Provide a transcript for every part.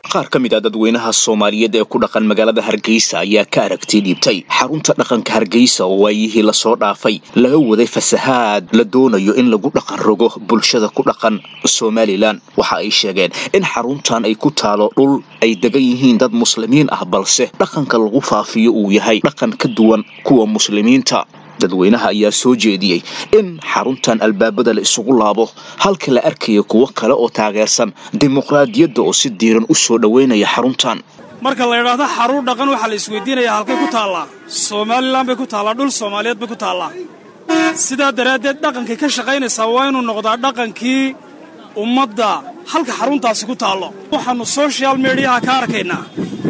qaar ka mid a dadweynaha soomaaliyeed ee ku dhaqan magaalada hargeysa ayaa ka aragti dhiibtay xarunta dhaqanka hargeysa oo waayihii lasoo dhaafay laga waday fasahaad la doonayo in lagu dhaqan rogo bulshada ku dhaqan somalilan waxa ay sheegeen in xaruntan ay ku taalo dhul ay degan yihiin dad muslimiin ah balse dhaqanka lagu faafiyo uu yahay dhaqan ka duwan kuwa muslimiinta dadweynaha ayaa soo jeediyey in xaruntan albaabada la isugu laabo halka la arkaya kuwo kale oo taageersan dimuqraadiyadda oo si diiran u soo dhoweynaya xaruntan marka la idhaahdo xarun dhaqan waxaa la isweydiinayaa halkay ku taallaa somalilan bay ku taallaa dhul soomaaliyeed bay ku taallaa sidaa daraaddeed dhaqankay ka shaqaynaysaa waa inuu noqdaa dhaqankii ummadda halka xaruntaasi ku taallo waxaannu sochial mediyaha ka arkaynaa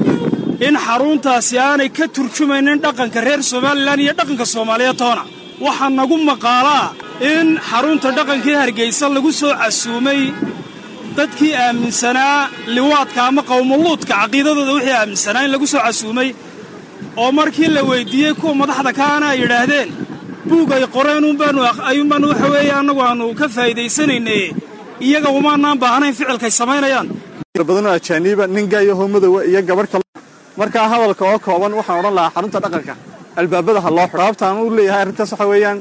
in xaruntaasi aanay ka turjumaynin dhaqanka reer somalilan iyo dhaqanka soomaaliyeed toona waxaa nagu maqaalaa in xarunta dhaqankii hargaysa lagu soo casuumay dadkii aaminsanaa liwaadka ama qowmuluudka caqiidadooda wixii aaminsanaa in lagu soo casuumay oo markii la weyddiiyey kuwa madaxda kaana ay yidhaahdeen buug ay qoreen ayuunbaanu waxa weeye annagu aannu ka faa'iidaysanaynaye iyaga umaanaan baahnayn ficilkay samaynayaan badanoo ajaaniiba ninga iyo hoomadowa iyo gabadh kale markaa hadalka oo kooban waxaan odhan lahaa xarunta dhaqanka albaabada ha loo xidho sababtaan u leeyahay arrintaas waxa weeyaan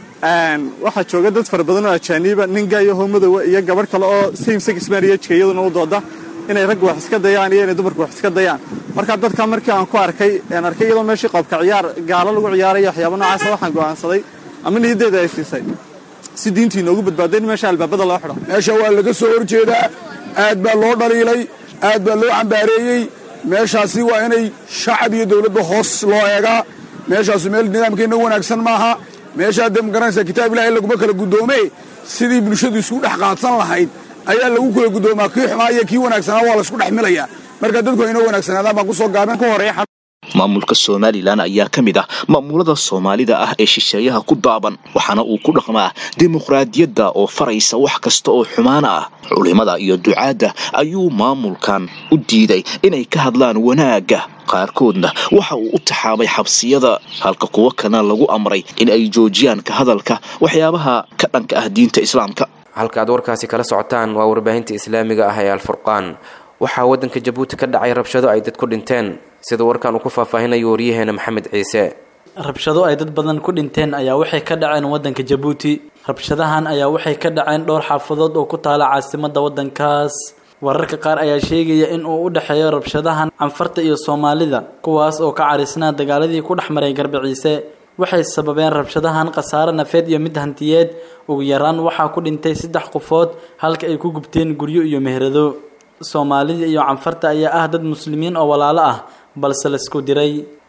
waxaa jooga dad fara badan oo ajaaniiba ninga iyo hoomadowa iyo gabadh kale oo same sex marriageka iyaduna u dooda inay raggu wax iska dayaan iyo inay dumarku wax iska dayaan marka dadka markii aan ku arkay aan arkay iyadoo meeshii qoobka ciyaar gaalo lagu ciyaaraya waxyaaba noocaasa waxaan go'aansaday ama niyadeeda ay siisay si diintii inoogu badbaaday in meesha albaabada loo xidho meesha waa laga soo horjeedaa aad baa loo dhaliilay aad baa loo cambaareeyey meeshaasi waa inay shacab iyo dawladda hoos loo eegaa meeshaasu meel nidaamkeenna wanaagsan maaha meeshaa dee magaranaysaa kitaab ilahay laguma kala guddoome sidii bulshadu isku dhex qaadsan lahayd ayaa lagu kala guddoomaa kii xumaa iyo kii wanaagsanaa waa laysku dhex milayaa marka dadku inoo wanaagsanaadaan baan kusoo gaabeen ku horeeya maamulka somalilan ayaa ka mid ah maamulada soomaalida ah ee shisheeyaha ku daaban waxaana uu ku dhaqmaa dimuqraadiyadda oo faraysa wax kasta oo xumaana ah culimada iyo ducaadda ayuu maamulkan u diiday inay ka hadlaan wanaagga qaarkoodna waxa uu u taxaabay xabsiyada halka kuwo kalena lagu amray in ay joojiyaan ka hadalka waxyaabaha ka dhanka ah diinta islaamka halka aad warkaasi kala socotaan waa warbaahinta islaamiga ah ee alfurqaan waxaa waddanka jabuuti ka dhacay rabshado ay dad ku dhinteen sida warkan uu ku faahfaahinayo waryaheena maxamed ciise rabshado ay dad badan ku dhinteen ayaa waxay ka dhaceen waddanka jabuuti rabshadahan ayaa waxay ka dhaceen dhowr xaafadood oo ku taala caasimadda waddankaas wararka qaar ayaa sheegaya in uu u dhexeeyo rabshadahan canfarta iyo soomaalida kuwaas oo ka carisnaa dagaaladii ku dhex maray garbaciise waxay sababeen rabshadahan khasaare nafeed iyo mid hantiyeed ugu yaraan waxaa ku dhintay saddex qofood halka ay ku gubteen guryo iyo meherado soomaalida iyo canfarta ayaa ah dad muslimiin oo walaalo ah balse laisku diray